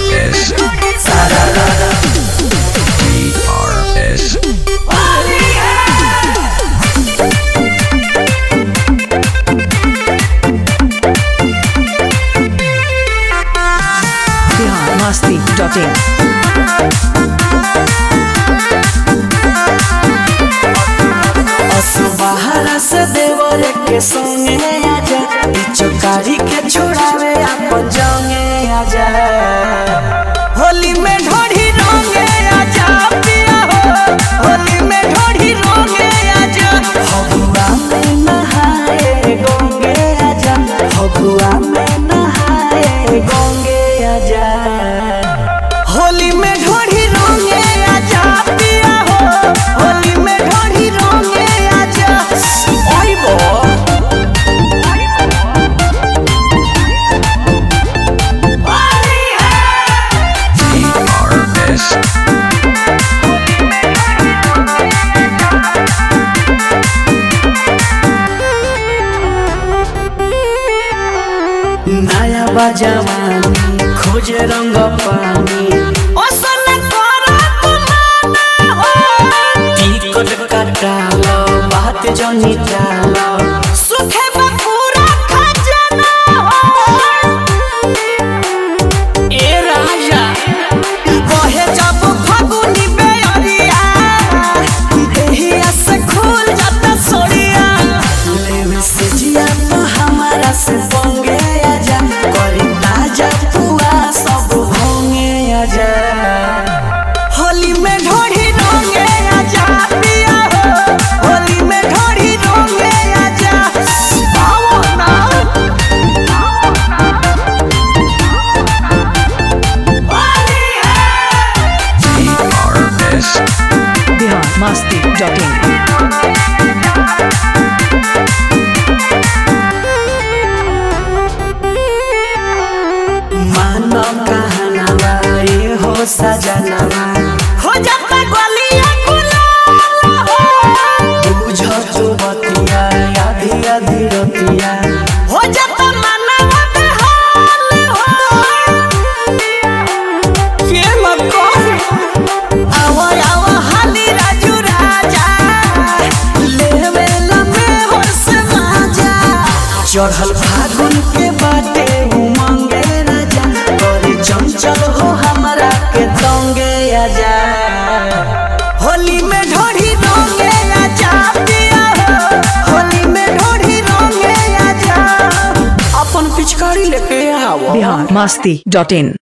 DRS. DRS. biharmasti.in असुबहरा से देवर के संगे आजा चौकारी के छोड़ावे अपन जंगे आजा होली में ढोढ़ी रंगे आजा पिया हो होली में ढोढ़ी रंगे आजा फगुआ में नहाए गंगे आजा फगुआ में नहाए गंगे आजा होली में ढोढ़ी रंगे आजा पिया हो होली में ढोढ़ी रंगे आजा आइबो DRS. नया बजवानी खोज रंग पानी ओ सोना कोरा तुमाना हो टिकट कटालो बात जनी टालो सुखे बपूरा खजाना हो ए राजा बहे जब फगुनी बेअरिया देहिया से खुल जाता सोड़िया लेवे से जिया तो हमारा से पंगे आजा करी ताजा पुआ सब भोंगे आजा होली में ढोढ़ी रंगे आजा पिया हो होली में ढोढ़ी रंगे आजा आओ ना DRS. biharmasti.in मानो कहनावा ये हो सजनावा हो जाता गलिया गुलाल हो बुझो तू बतिया आधी आधी रतिया हो जाता मनवा बेहाल हो के मको आवा आवा हाली राजू राजा लेवे लमे होश माजा चढ़ल फागुन के बाटे उमंगे राजा करे चंचल हो हमरा के तंगे आजा होली में ढोढ़ी रंगे आजा पिया हो होली में ढोढ़ी रंगे आजा अपन पिचकारी लेके आओ biharmasti.in